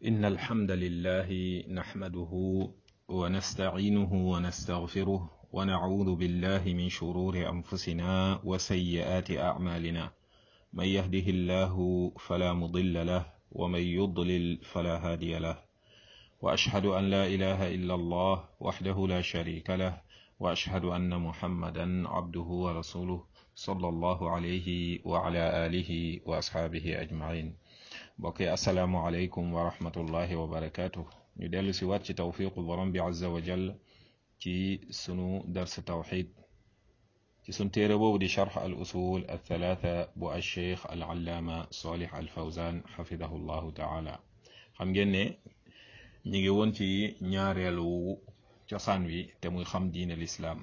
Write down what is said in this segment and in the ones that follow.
إن الحمد لله نحمده ونستعينه ونستغفره ونعوذ بالله من شرور أنفسنا وسيئات أعمالنا من يهده الله فلا مضل له ومن يضلل فلا هادي له وأشهد أن لا إله إلا الله وحده لا شريك له وأشهد أن محمدا عبده ورسوله صلى الله عليه وعلى آله وأصحابه أجمعين mbokk yi asalaamualeykum wa rahmatullahi wa barakaatu ñu dellu si waat ci tawfiqu borom bi azza wa jall ci sunu dars tawxid ci sun téere boobu di charx al usul al thalatha bu al cheikh al allaama salih al fawzan xafidahu llahu taala xam ngeen ne ñu ngi woon ci ñaareelu cosaan wi te muy xam diin al islaam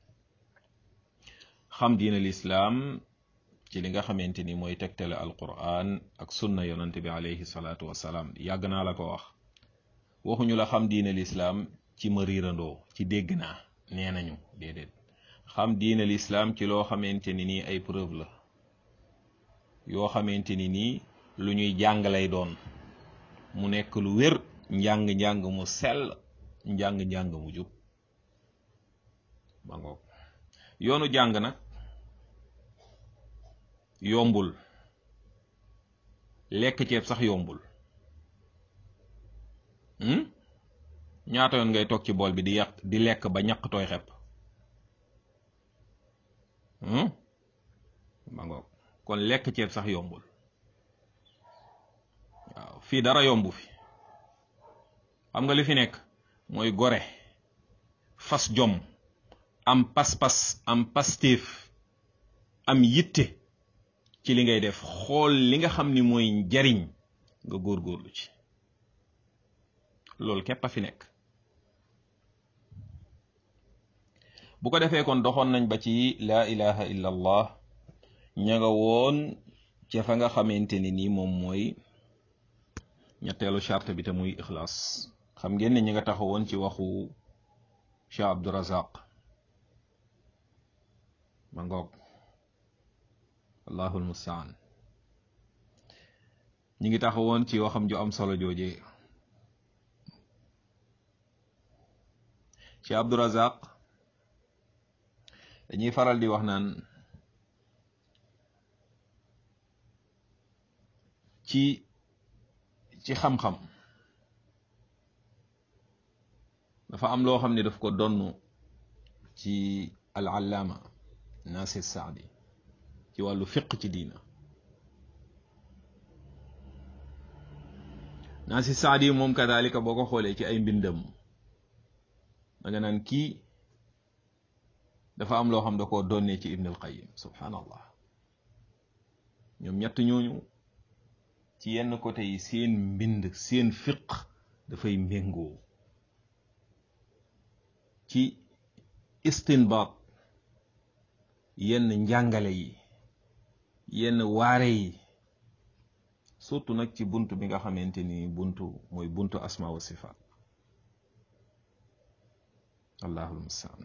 xam diin al islaam ci li nga xamante ni mooy tegtale alquran ak sunna yonante bi alayhi salaatu wasalaam yàgg naa la ko wax waxuñu la xam diine lislaam ci ma riirandoo ci dégg naa nee nañu déedéet xam diine lislaam ci loo xamante ni nii ay preuve la yoo xamante ni nii lu ñuy jàng lay doon mu nekk lu wér njàng-njàng mu sell njàng-njàng mu jub ba ngoog yoonu jàng nag yombul lekk ceeb sax yombul ñaata yoon ngay toog ci bool bi di yàq di lekk ba ñaq tooy xepp ma ngoog kon lekk ceeb sax yombul waaw fii dara yombu fi xam nga li fi nekk mooy gore fas jom am pas-pas am pastéef am yitte ci li ngay def xool li nga xam ni mooy njariñ nga góorgóorlu ci loolu képp a fi nekk bu ko defee kon doxoon nañ ba ci laa ilaha illa allah ña nga woon ca fa nga xamante ni nii moom mooy ñetteelu charte bi te muy ixlaas xam ngeen ne ñi nga taxawoon ci waxu Cheikh Abdurazaq ma ngoog allahul mustaan ñi ngi taxawoon ci waxam ju am solo jooje ci Abdurazaq dañuy faral di wax naan ci ci xam-xam dafa am loo xam ne daf ko donn ci al allaama Nasir Saadi ci wàllu fiq ci diina Naasi Saadi moom kadalika boo ko xoolee ci ay mbindam da nga naan kii dafa am loo xam da koo donnee ci Ibn al-Qayyim subhanallah ñoom ñett ñooñu ci yenn côté yi seen mbind seen fiq dafay méngoo ci istinbaat yenn njàngale yi yenn waare yi surtout nag ci bunt bi nga xamante ni buntu mooy buntu asma wa sifaat allahul mustaan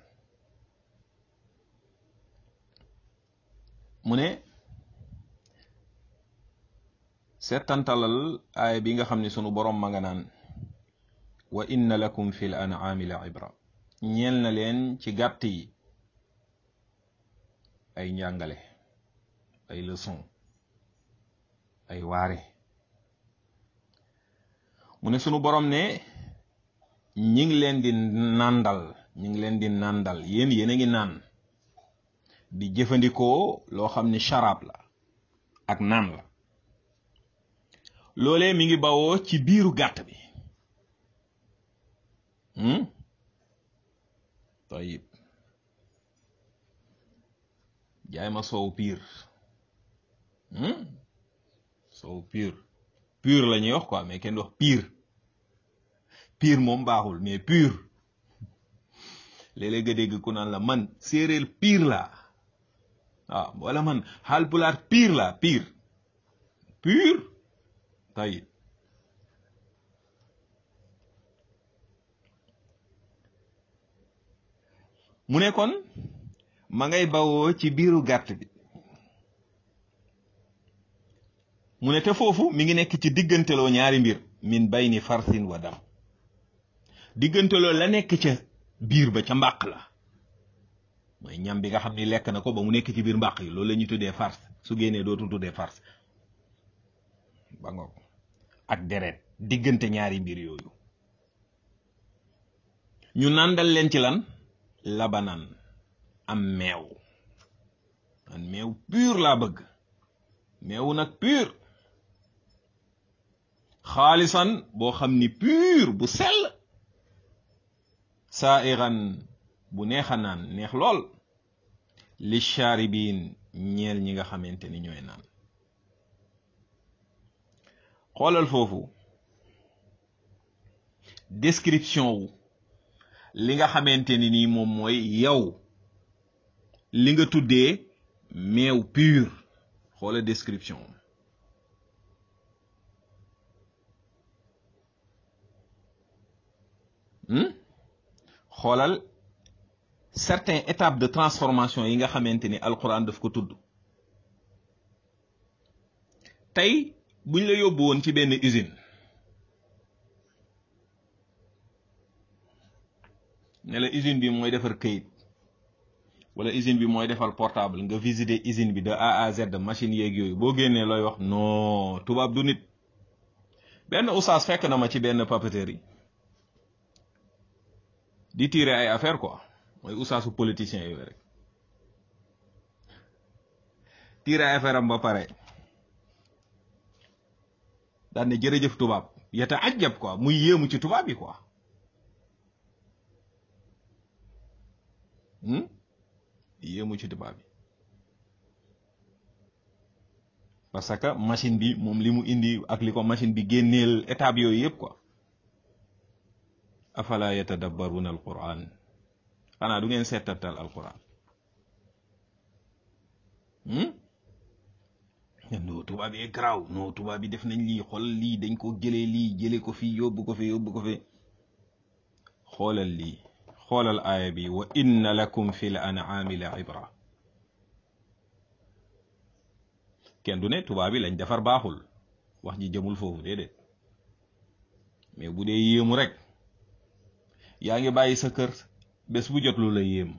mu ne seetantalal aaya bi nga xam ne sunu boroom ma nga naan wa inna lakum fi l an'aami la ibra ñeel na leen ci gàtt yi ay njàngale ay leçon ay waare mu ne sunu borom ne ñi ngi leen di nàndal ñi ngi leen di nàndal yéen yéen a ngi naan di jëfandikoo loo xam ni sharab la ak naan la loolee mi ngi bawoo ci biiru gàtt bi tayib jaay ma soow piir soow piir pur la ñuy wax quoi mais kenn wax piir piir moom baaxul mais pur léeg-léeg nga dégg ku naan la man séeréer piir laa waaw wala man Haalpulaar piir laa piir pur tayib mu ne kon ma ngay bawoo ci biiru gàtt bi mu ne te foofu mi ngi nekk ci digganteloo ñaari mbir min bayni farsin wa dam diggante loolu la nekk ca biir ba ca mbàq la mooy ñam bi nga xam ni lekk na ko ba mu nekk ci biir mbàq yi loolu la ñuy tuddee farce su génnee dootul tuddee farce ba ngoog ak deret diggante ñaari mbir yooyu ñu nàndal leen ci lan labanan am meew man meew pur laa bëgg meew nag pur xaalisan boo xam ni pur bu sell saairan bu neex a naan neex lool li shaaribin ñeel ñi nga xamante ni ñooy naan xoolal foofu description wu li nga xamante ni nii moom mooy yow li nga tuddee meew pur xoolal description xoolal certaines étapes de transformation yi nga xamante ni alquran daf ko tudd tey buñ la yóbbu woon ci benn usine ne la usine bi mooy defar këyit wala usine bi mooy defal portable nga visiter usine bi de A à Z machine yeeg yooyu boo génnee looy wax non tubaab du nit benn oustaz fekk na ma ci benn papeterie di tirer ay affaire quoi mooy oustaasu politicien yooyu rek tirer ay affaire am ba pare daan ne jërëjëf tubaab yata ajjab quoi muy yéemu ci tubaab yi quoi yéemu ci tubaab yi parce que machine bi moom li mu indi ak li ko machine bi génneel étape yooyu yëpp quoi afala yatadabbaruna alquran xanaa du ngeen seetatal alquran no tubaab yi garaaw no tubaab yi def nañ lii xool lii dañ ko jëlee lii jëlee ko fii yóbbu ko fi yóbbu ko fi xoolal lii xoolal aaya bi wa inna lakum fi l an'aami la ibra kenn du ne tubaab yi lañ defar baaxul wax ji jëmul foofu déedéet mais bu dee yéemu rek yaa ngi bàyyi sa kër bés bu jot lu la yéem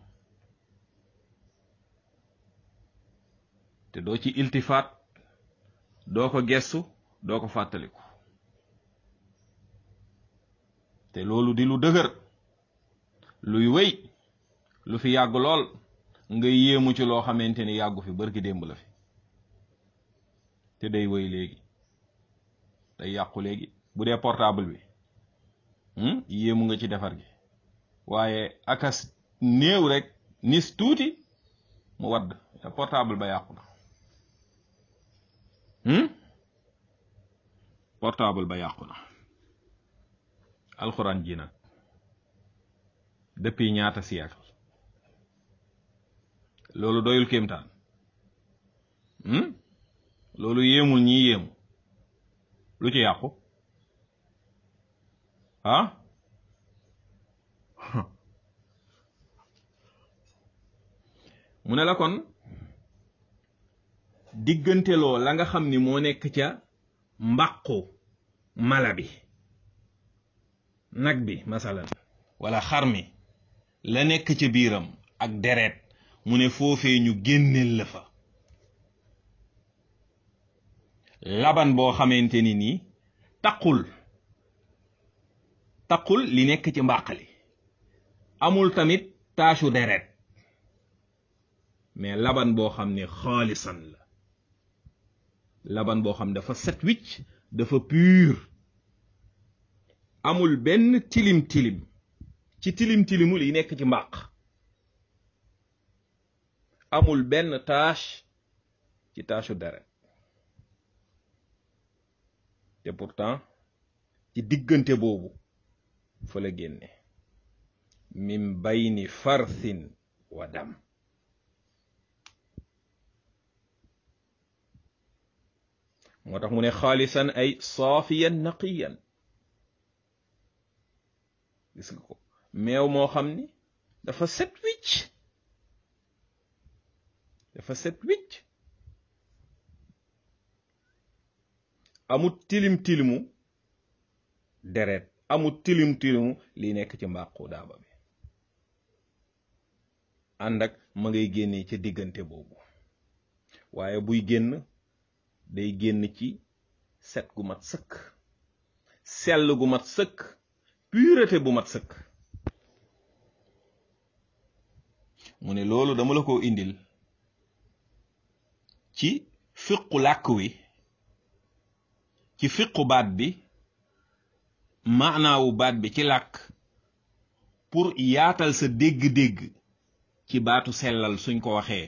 te doo ci iltifaat doo ko gestu doo ko fàttaliku te loolu di lu dëgër luy wéy lu fi yàgg lool nga yéemu ci loo xamante ni yàggu fi bërki démb la fi te day wéy léegi day yàqu léegi bu dee portable bi yéemu nga ci defar gi waaye akas néew rek nis tuuti mu wadd portable ba yàqu na portable ba yàqu na alxuraan ji nag depuis ñaata siècle loolu doyul kéemtaan loolu yéemul ñi yéemu lu ci yàqu ah mu ne la kon digganteloo la nga xam ni moo nekk ca mbàqu mala bi nag bi masalan wala xar mi la nekk ca biiram ak deret mu ne foofee ñu génneel la fa laban boo xamante ni nii taqul taqul li nekk ci mbàqali amul tamit taasu deret mais laban boo xam ne xaalisan la laban boo xam dafa set wicc dafa pur amul benn tilim tilim ci tilim tilimul yi nekk ci mbàq amul benn tâche ci tâchu deret te pourtant ci diggante boobu fa la génne min bayni farthin wa dam moo tax mu ne xaalisan ay saafiyan naqiyan gis nga ko meew moo xam ni dafa set wicc dafa set wicc amut tilim tilimu deret amul tilim tilimu li nekk ci mbàqu daaba bi ànd ak ma ngay génnee ca diggante boobu waaye buy génn day génn ci set gu mat sëkk sell gu mat sëkk pureté bu mat sëkk mu ne loolu dama la ko indil ci fiqu làkk wi ci fiqu baat bi maanaawu baat bi ci làkk pour yaatal sa dégg-dégg ci baatu sellal suñ ko waxee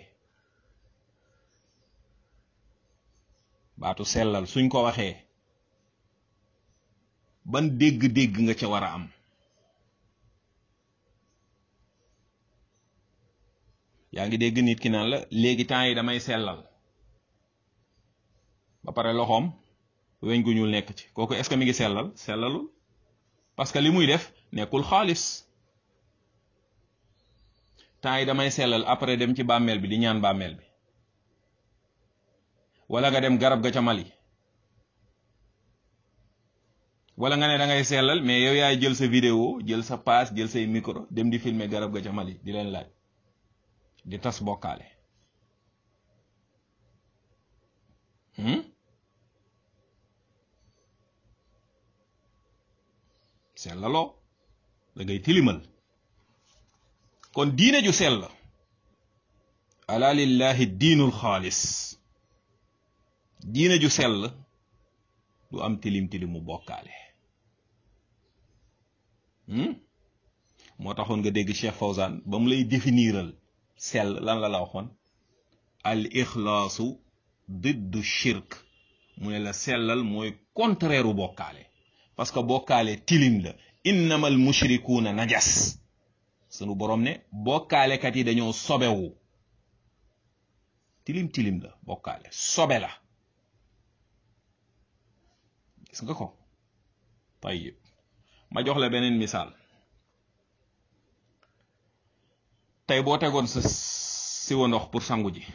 baatu sellal suñ ko waxee ban dégg-dégg nga ca war a am yaa ngi dégg nit ki naan la léegi temps yi damay sellal ba pare loxoom weñ gu ñuul nekk ci kooku est-ce que mi ngi sellal sellalul parce que li muy def nekkul xaalis temps yi damay sellal après dem ci bàmmeel bi di ñaan bàmmeel bi wala nga dem garab ga ca Mali wala nga ne da ngay sellal mais yow yaay jël sa vidéo jël sa paas jël say micro dem di filmer garab ga ca Mali di leen laaj di tas bokkaale sellaloo da ngay tilimal kon diine ju sell ala lillahi diinul xaalis diine ju sell du am tilim tilimu bokkaale moo taxoon nga dégg Cheikh Fawzan ba mu lay définiral sell lan la la waxoon al ixlaasu diddu shirk mu ne la sellal mooy contraire u bokkaale parce que bokkaale tilim la innamal mushrikuuna najas sunu borom ne bokkaalekat yi dañoo sobewu tilim tilim la bokkaale sobe la gis nga ko tayyib ma jox la beneen misaal tey boo tegoon sa siwa ndox pour sangu ji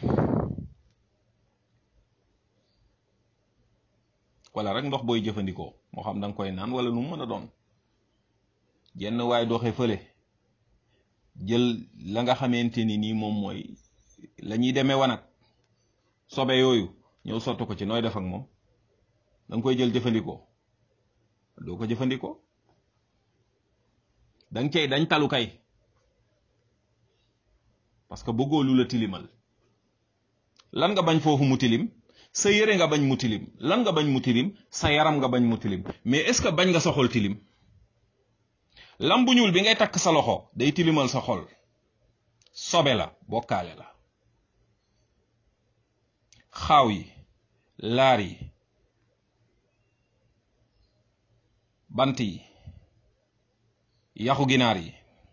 wala rek ndox booy jëfandikoo moo xam da nga koy naan wala nu mu mën a doon jenn waay doxe fële jël la nga xamante ni nii moom mooy la ñuy demee wanag sobe yooyu ñëw sotti ko ci nooy def ak moom da nga koy jël jëfandikoo doo ko jëfandikoo da nga cay dañ talu kay parce que bëggoo lu la tilimal lan nga bañ foofu mu tilim sa yére nga bañ mu tilim lan nga bañ mu tilim sa yaram nga bañ mu tilim mais est-ce que bañ nga sa xol tilim lam bu ñuul bi ngay takk sa loxo day tilimal sa xol sobe la bokkaale la xaaw yi laar yi bant yi yaxu ginaar yi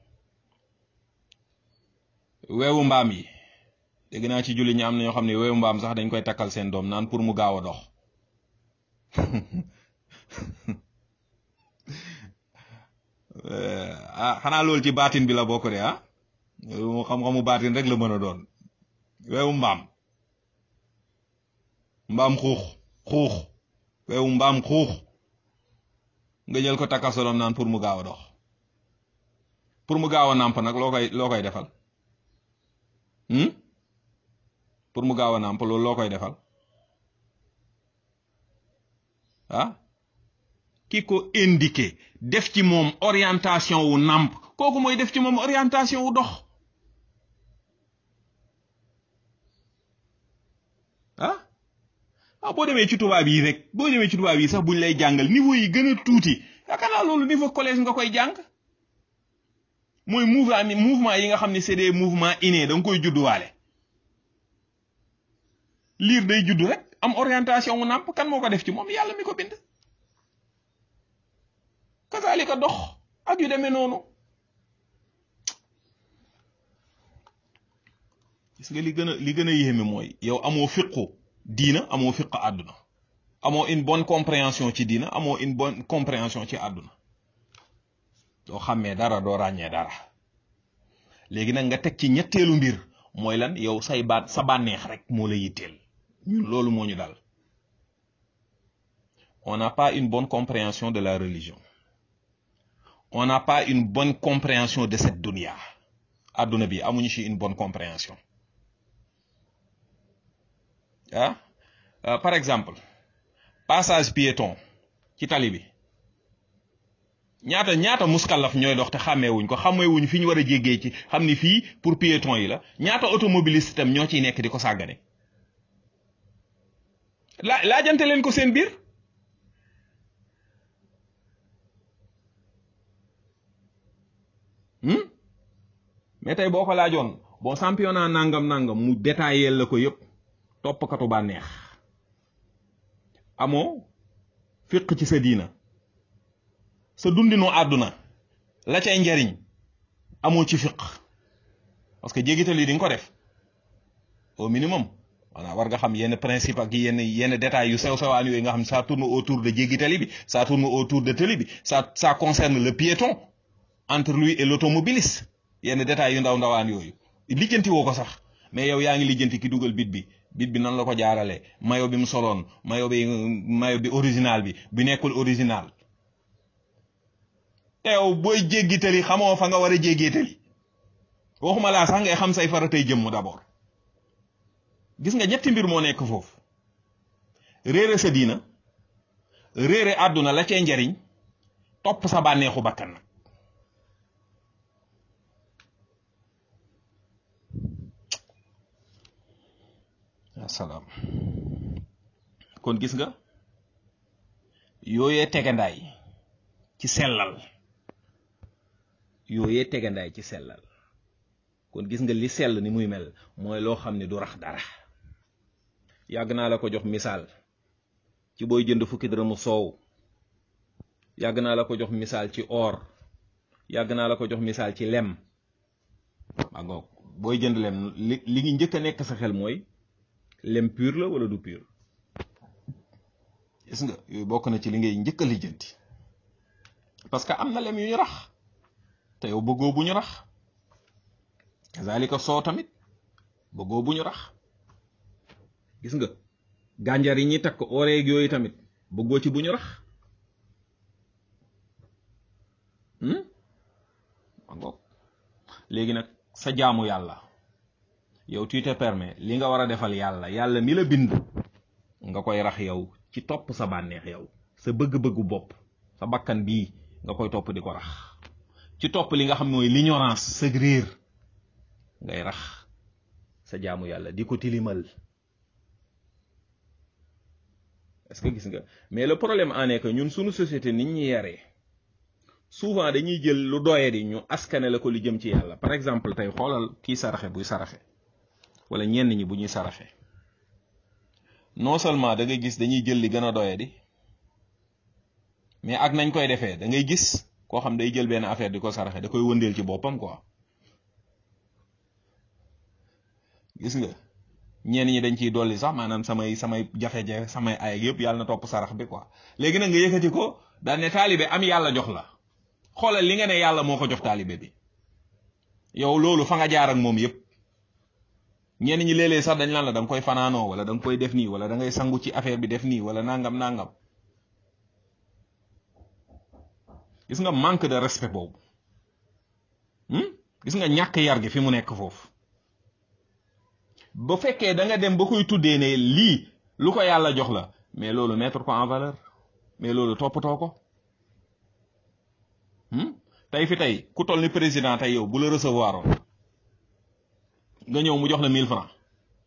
weewu mbaam yi dégg naa ci julli ñi am na ñoo xam ne weewu mbaam sax dañ koy takkal seen doom naan pour mu gaaw a dox ah xanaa loolu ci baatin bi la bokk de ah mu xam-xamu baatin rek la mën a doon weewu mbaam mbaam xuux xuux weewu mbaam xuux nga jël ko takkal sa doom naan pour mu gaaw a dox pour mu gaaw a nàmp nag loo koy loo koy defal pour mu gaaw a nàmp loolu loo koy defal ah ki ko indiqué def ci moom orientation wu nàmp kooku mooy def ci moom orientation wu dox ah ah boo demee ci tubaab yi rek boo demee ci tubaab yi sax buñ lay jàngal niveau yi gën a tuuti yaakaar naa loolu niveau collège nga koy jàng mooy mouvement mouvement yi nga xam ne c'est des mouvements innés da nga koy judduwaale liir day judd rek am orientation wu nàmp kan moo ko def ci moom yàlla mi ko bind kasaalika dox ak yu demee noonu gis nga li gën a li gën a yéeme mooy yow amoo fiqu diina amoo fiqu àdduna amoo une bonne compréhension ci diina amoo une bonne compréhension ci àdduna doo xàmmee dara doo ràññee dara léegi nag nga teg ci ñetteelu mbir mooy lan yow say baat sa bànneex rek moo la yitteel ñun loolu moo ñu dal on n'a pas une bonne compréhension de la religion on n'a pas une bonne compréhension de cette dunia adduna bi amuñu ci une bonne compréhension ah euh, par exemple passage piéton ci tali bi ñaata ñaata muskallaf ñooy dox te xàmmeewuñ ko xàmmeewuñ fi ñu war a jéggee ci xam ni fii pour piéton yi la ñaata automobiliste tam ñoo ciy nekk di ko sàggane laa laajante leen ko seen biir mais tey boo ko laajoon bon championnat nangam nangam mu détaillé la ko yëpp toppkatu bànneex amoo fiq ci sa diina sa dundinu àdduna la cay njariñ amoo ci fiq parce que jéggital yi di nga ko def au minimum voilà war nga xam yenn principe ak yenn yenn détails yu sew sewaan yooyu nga xam ça tourne autour de jéggitali bi ça tourne autour de tali bi ça ça concerne le piéton entre lui et l'automobiliste yenn détails yu ndaw ndawaan yooyu lijjanti woo ko sax mais yow yaa ngi lijjanti ki dugal bit bi bit bi nan la ko jaarale mayo bi mu soloon mayo bi mayo bi original bi bi nekkul original te yow booy jéggitali xamoo fa nga war a jéggitali waxuma laa sax ngay xam say faratay jëmm d'abord gis nga ñetti mbir moo nekk foofu réere sa diina réere àdduna la cee njariñ topp sa bànneexu bakkan nag asalaam kon gis nga yooyee tegandaay ci sellal yooyee tegandaay ci sellal kon gis nga li sell ni muy mel mooy loo xam ne du rax dara yàgg naa la ko jox misaal ci booy jënd fukki dërëmu soow yàgg naa la ko jox misaal ci or yàgg naa la ko jox misaal ci lem maa ngoog booy jënd lem li li ngi njëkk a nekk sa xel mooy lem pur la wala du pur gis nga yooyu bokk na ci li ngay njëkk a lijjanti parce que am na lem yu ñu rax te yow bëggoo bu ñu rax kazalika soo tamit bëggoo bu ñu rax gis nga gànjar yi ñuy takk oreeg yooyu tamit bëggoo ci bu ñu rax mangoog léegi nag sa jaamu yàlla yow tu te permets li nga war a defal yàlla yàlla mi la bind nga koy rax yow ci topp sa bànneex yow sa bëgg-bëggu bopp sa bakkan bii nga koy topp di ko rax ci topp li nga xam mooy l'ignorance sa réer ngay rax sa jaamu yàlla di ko tilimal est-ce que gis nga mais le problème en est que ñun suñu société nit ñi yaree souvent dañuy jël lu doye di ñu askane la ko li jëm ci yàlla par exemple tey xoolal kii saraxe buy saraxe wala ñenn ñi bu ñuy saraxe non seulement da ngay gis dañuy jël li gën a doye di mais ak nañ koy defee da ngay gis koo xam day jël benn affaire di ko saraxe da koy wëndeel ci boppam quoi gis nga ñenn ñi dañ ciy dolli sax maanaam samay samay jafe-jafe samay ay yëpp yàlla na topp sarax bi quoi léegi nag nga yëkkati ko daan ne taalibe am yàlla jox la xoolal li nga ne yàlla moo ko jox taalibe bi yow loolu fa nga jaar ak moom yëpp ñenn ñi léeg-léeg sax dañ lan la da nga koy fanaanoo wala da nga koy def nii wala da ngay sangu ci affaire bi def nii wala nangam nangam gis nga manque de respect boobu gis nga ñàkk yar gi fi mu nekk foofu ba fekkee da nga dem ba koy tuddee ne lii lu ko yàlla jox la mais loolu mettre ko en valeur mais loolu toppatoo ko tey fi tey ku toll ni président tey yow bu la recevoir oon nga ñëw mu jox la 1000 francs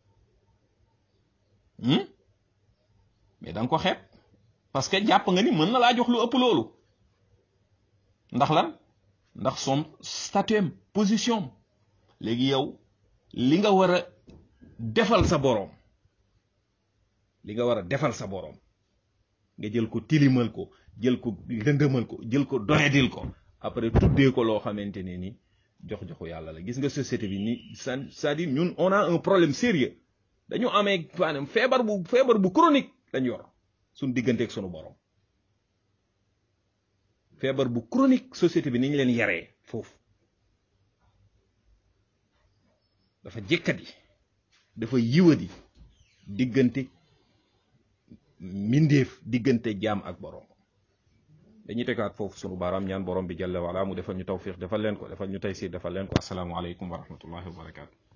mais da nga ko xeeb parce que jàpp nga ni mën na laa jox lu ëpp loolu ndax lan ndax son statut position léegi yow li nga war a defal sa boroom li nga war a defal sa boroom nga jël ko tilimal ko jël ko lëndëmal ko jël ko doyadil ko après tuddee ko loo xamante ne ni jox joxu yàlla la gis nga société bi ni c'est-à-dire ñun on a un problème sérieux dañu amee maanaam feebar bu feebar bu chronique lañ yor suñ digganteeg sunu boroom feebar bu chronique société bi ni ñu leen yaree foofu dafa jëkkati dafa yiwadi diggante mbindeef diggante jaam ak boroom dañuy tegaat foofu sunu baaraam ñaan borom bi jalla wala mu defal ñu tawfiq defal leen ko defal ñu taysir defal leen ko asalaamualeykum wa rahmatullahi wa barakatu